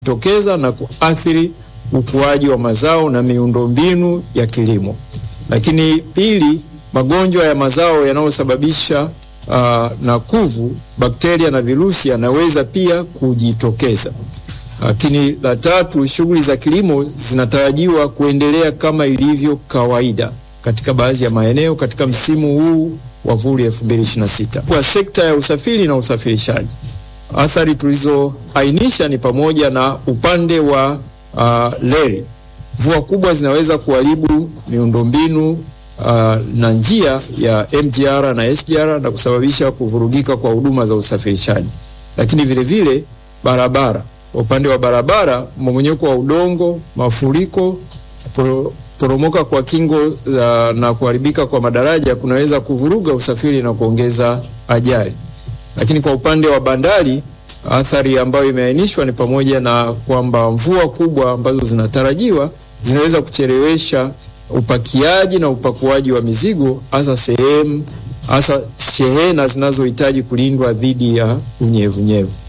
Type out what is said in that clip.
tokeza na kuathiri ukuaji wa mazao na miundombinu ya kilimo. Lakini pili, magonjwa ya mazao yanayosababisha uh, na kuvu, bakteria na virusi yanaweza pia kujitokeza. Lakini la tatu, shughuli za kilimo zinatarajiwa kuendelea kama ilivyo kawaida katika baadhi ya maeneo katika msimu huu wa vuli 2026. Kwa sekta ya usafiri na usafirishaji, athari tulizoainisha ni pamoja na upande wa uh, reli. Mvua kubwa zinaweza kuharibu miundombinu uh, na njia ya MGR na SGR na kusababisha kuvurugika kwa huduma za usafirishaji. Lakini vile vile barabara, upande wa barabara, mmomonyoko wa udongo, mafuriko, pro, poromoka kwa kingo uh, na kuharibika kwa madaraja kunaweza kuvuruga usafiri na kuongeza ajali. Lakini kwa upande wa bandari athari ambayo imeainishwa ni pamoja na kwamba mvua kubwa ambazo zinatarajiwa zinaweza kuchelewesha upakiaji na upakuaji wa mizigo, hasa sehemu hasa shehena zinazohitaji kulindwa dhidi ya unyevunyevu.